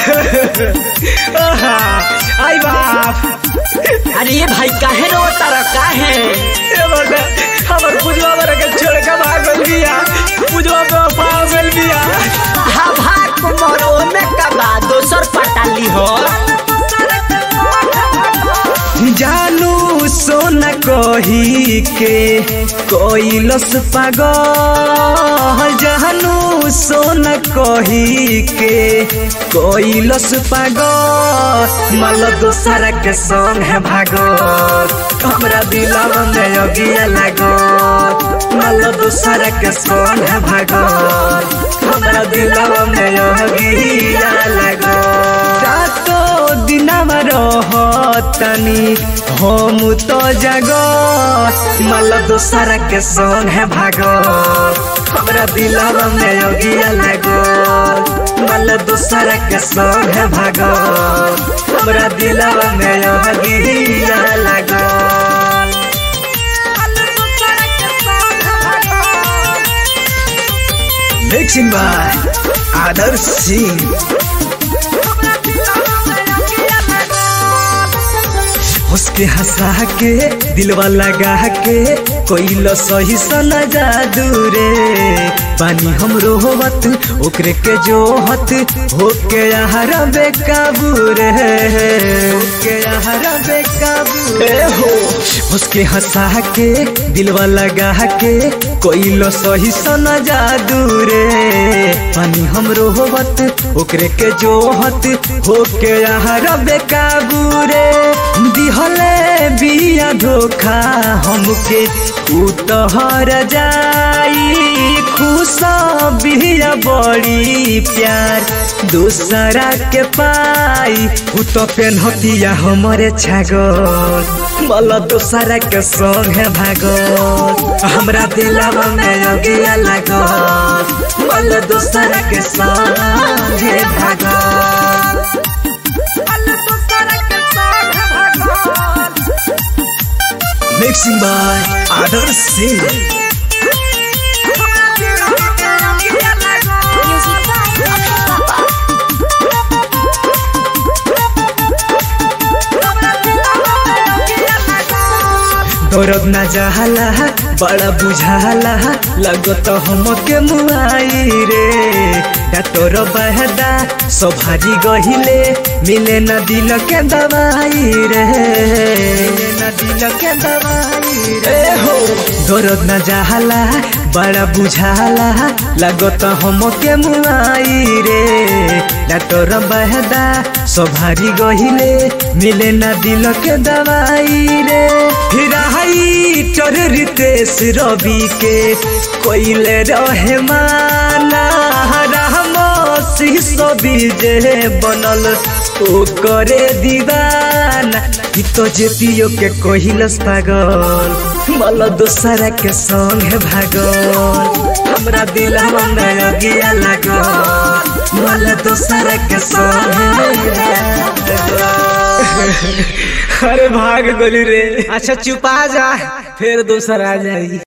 आहा, आई बाप अरे ये भाई काहे रो तारा काहे ए बड़ा हमर पूजवा बड़ा के छोड़ के भाग गइल बिया पूजवा पे पाव गइल बिया हा भाग कुमार ओमे कबा दोसर पटाली हो जानू सोना कही के कोइलस पागल जानू सोना कही के कोइलस पागल मल दोसरा के संग है भागो हमरा दिलवा में अगिया लागो मल दोसरा के संग है भागो हमरा दिलवा में अगिया लागो रातो दिनमा रहतनी हम तो जागो मल दोसरा के संग है भागो हमरा दिलवा में अगिया लागो मल दोसरा के संग है भागो हमरा दिलवा में अगिया लागो मिक्सिंग बाय आदर्श सिंह उसके हंसा के दिलवा लगा के कोई सही सना जादू रे पानी हम रोहत ओकरे के जोहत होके यार बेकाबू रे होके यार बेकाबू रे हो उसके हंसा के दिलवा लगा के कोई सही सना जादू रे पानी हम रोहत ओकरे के जोहत होके यार बेकाबू रे दिहले बिया धोखा हमके उतहर जाई खुश बिया बड़ी प्यार दूसरा के पाई उ तो पेनहतिया हमरे छागल मल दूसरा के संग है भागल हमरा दिलवा में अगिया लागल मल दूसरा के संग है भागल mixing by Adarsh Singh Music by Papa. दौरब न जाला बड़ा बुझाला लगत हमके मुआई रे डॉक्टर बहदा सभारी गहिले मिले न दिल के दवाई रे मिले न दिल के दवाई रे हो दौरब न जाला बड़ा बुझाला लगत हमके मुआई रे डॉक्टर बहदा सभारी गहिले मिले न दिल के दवाई रे हिराई चर रितेश रवि के कोइले रहे माना राम शिशो विजय बनल ओ करे दीवाना ई तो जेतियो के कोहिलस पागल मल दोसरा के संग है भागल हमरा दिलवा में अगिया लागल मल दोसरा के संग है भागल। अरे भाग गोली रे अच्छा चुपा जा फिर दूसरा आ जाई